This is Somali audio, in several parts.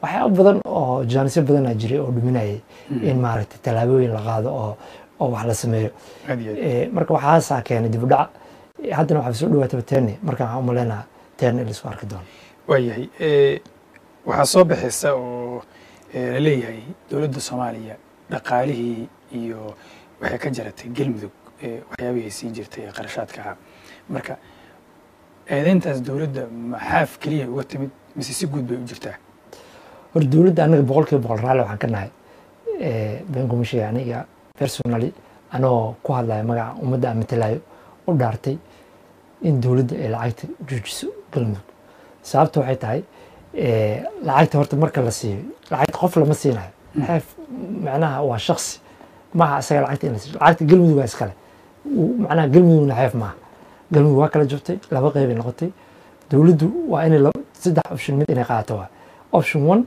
waxyaaba badan oo jaanisyo badanaa jiray oo dhuminayay in maaragtay tallaabooyin la qaado oo oo wax la sameeyo aad iyo aad Eh, marka waxaasaa keenay dib u dhac Eh, haddana waxaa soo dhawaataba teeni marka waxaan umaleynaa teeni in laisku arki doono waayahay Eh, waxaa soo baxaysa oo eh, la leeyahay dowladda soomaaliya dhaqaalihii iyo waxay ka jaratay galmudug eh, waxyaabihii siin jirtay ee qarashaadka ahaa marka eedeyntaas dowladda maxaaf keliya uga timid mise si guud bay u jirtaa hor dowladda anaga boqol kiiba boqol raalli waxaan ka nahay Eh, been kuma sheegay aniga personally anoo ku hadlaya magaca ummadda aan matalayo u dhaartay in dowladda ay lacagta joojiso galmudug sababta waxay tahay eh, lacagta horta marka la siiyo lacagta qof lama siinayo xeef macnaha waa shaksi maaha isaga lacagta in la siiyo lacagta galmudug waa iskale Uu- macnaha galmudugna xeef maaha galmudug waa kala jabtay laba qeybay noqotay dowladdu waa inay laba- saddex option mid inay qaadato waa option one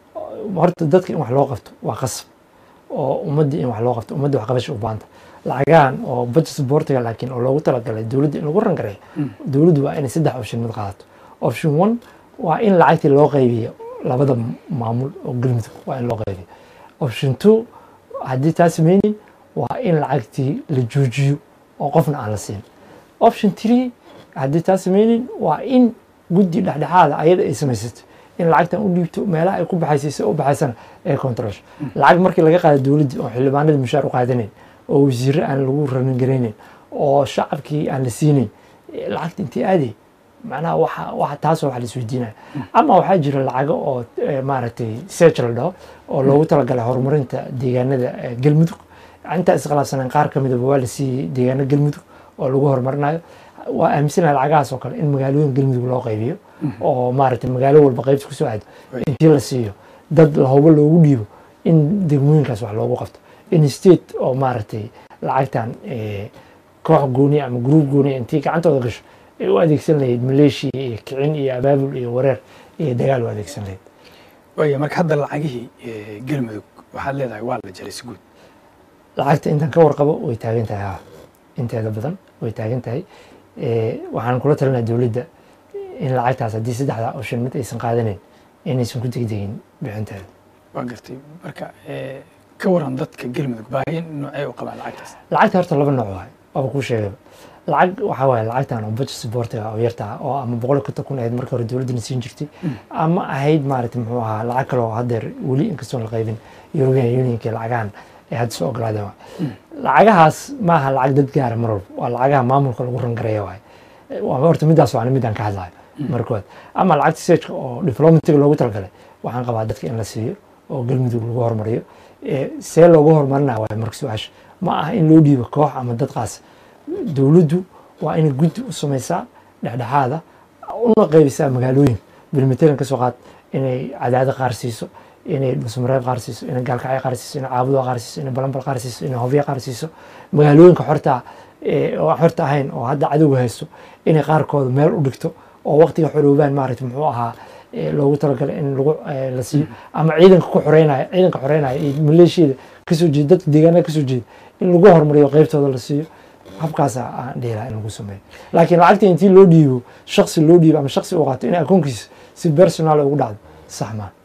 horta dadka in wax loo qabto waa qasab oo ummaddii in wax loo qabto ummadda wax qabasha u baahanta lacagahan oo budget supportiga laakiin oo loogu talagalay dowladda in lagu rangareeyo dowladdu waa inay saddex option mid qaadato option one waa in lacagtii loo qaybiyo labada maamul oo galmudug waa in loo qaybiyo option two haddii taa sameynin waa in lacagtii la joojiyo oo qofna aan la siin option three haddii taa sameynin waa in guddi dhexdhexaada ayada ay samaysato in lacagtan u dhiibto meelaha ay ku baxaysiiso u baxaysana ay controlsho lacag markii laga qaado dowladdii oo xildhibaanadii mushaar u qaadanayn oo wasiirre aan lagu ranin garaynayn oo shacabkii aan la siinayn eh, lacagta intii aaday macnaha waxa waxa taasoo wax la isweydiinaya ama waxaa jira lacago oo eh, maaragtay search la dhaho oo loogu talagalay horumarinta deegaanada eh, galmudug intaa iskhilaafsaneen qaar ka midaba waa la siiyey deegaano galmudug oo lagu horumarinayo waa aaminsanahay lacagahaas oo kale in magaalooyin galmudug loo qaybiyo oo maaragtay magaalo walba qaybta kusoo aado intii la siiyo dad lahubo loogu dhiibo in degmooyinkaas wax loogu qabto in state oo maaragtay lacagtan eh, koox gooni ama gruub gooni intii gacantooda gasho ay u adeegsan lahayd maleeshiya iyo kicin iyo abaabul iyo wareer iyo dagaal u adeegsan lahayd waaya marka hadda lacagihii eh, galmudug waxaad leedahay waa la jaray si guud lacagta intaan ka warqabo way taagan tahay haa inteeda badan way taagan tahay Eh, waxaan kula talinaa dowladda in lacagtaas haddii saddexda option mid aysan qaadanayn inaysan ku degdegin bixinteeda waa gartay marka eh, ka waran dadka galmudug baahi noocee u qabaan lacagtaas lacagta horta laba nooc waay waaba kuu sheegayba lacag waxaa waaye lacagtan oo budget supportiga oo yarta ah oo ama boqol iyo konton kun ahayd marka hore dowladdana siin jirtay ama ahayd maaragtay muxuu ahaa lacag kale oo haddeer weli inkastoon la qaybin European Unionka lacagahan ay hadda soo ogolaadeen waay lacagahaas maaha lacag dad gaara mar walba waa lacagaha maamulka lagu rangareeya waay waa horta midaas waa midaan ka hadlayo markood ama lacagta sejka oo diplomatiga loogu talagalay waxaan qabaa dadka in la siiyo oo galmudug lagu horumariyo Eh, see loogu horumarinaya waay marka su-aasha ma aha in loo dhiibo koox ama dad qaas dowladdu waa inay guddi u samaysaa dhexdhexaada una qaybisaa magaalooyin bilmatalan ka soo qaad inay cadaado qaar siiso inay dhusmareeb qaar siiso inay gaalkacyo qaar siiso inay caabudo qaar siiso inay balambal qaar siiso inay hobyo qaar siiso magaalooyinka xorta eh, oo aan xorta ahayn oo hadda cadowga haysto inay qaarkooda meel u dhigto oo waqtiga xoroobaan maaragtay muxuu ahaa eh, loogu talagalay in lagu eh, la siiyo ama ciidanka ku xoreynaya ciidanka xoreynaya iyo maleeshiyada kasoo jeeda dadka deegaanada kasoo jeeda in lagu horumariyo qaybtooda la siiyo habkaasa aan dhihi lahaa in lagu sameeyo laakiin lacagta intii loo dhiibo shaksi loo dhiibo ama shaksi uu qaato in akoonkiisa si personal ugu dhacdo sax maa